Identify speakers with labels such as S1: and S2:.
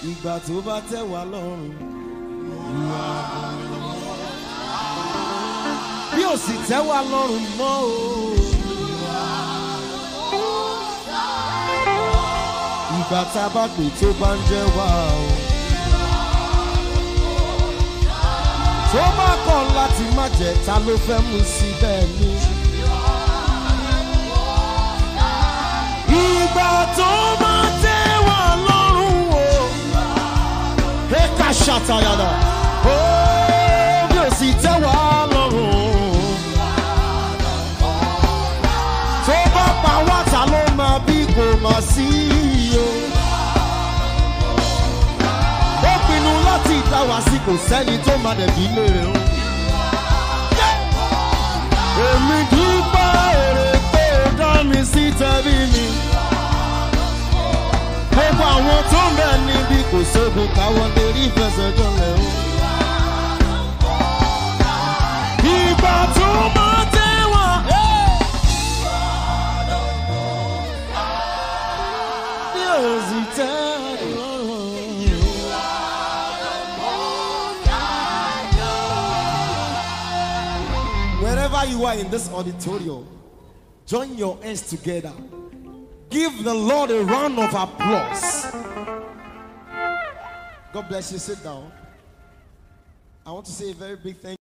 S1: ìgbà tó bá tẹ̀ wá lọ́rùn. bí ó sì tẹ́ wá lọ́rùn mọ́ o. ìgbà tá a bá pè tó bá ń jẹ́ wá o. tó bá kọ̀ láti má jẹ́ ta ló fẹ́ mú sí bẹ́ẹ̀ ni. ìgbà tó bá tẹ́ wá lọ́rùn o. ẹ̀ka ṣàtàyàdà ó bí ó sì tẹ́ wá lọ́rùn. tó bá pa wá ta ló máa bí kò má sí o. ó pinnu láti dá wa sí kò sẹ́ni tó máa dẹ̀bi léèrè o. èmi dúpẹ́ èrè pé ó dá mi sí tẹ̀bí mi. gbogbo àwọn tó ń bẹ̀ níbi kò sógun káwọn lè rí ìfẹsẹ̀jọlẹ̀ o. ìgbà tó máa tẹ̀wọ̀n. bí ó sì tẹ́ lọ́rùn. Wherever you are in this auditorium, join your hands together. Give the Lord a round of applause. God bless you. Sit down. I want to say a very big thank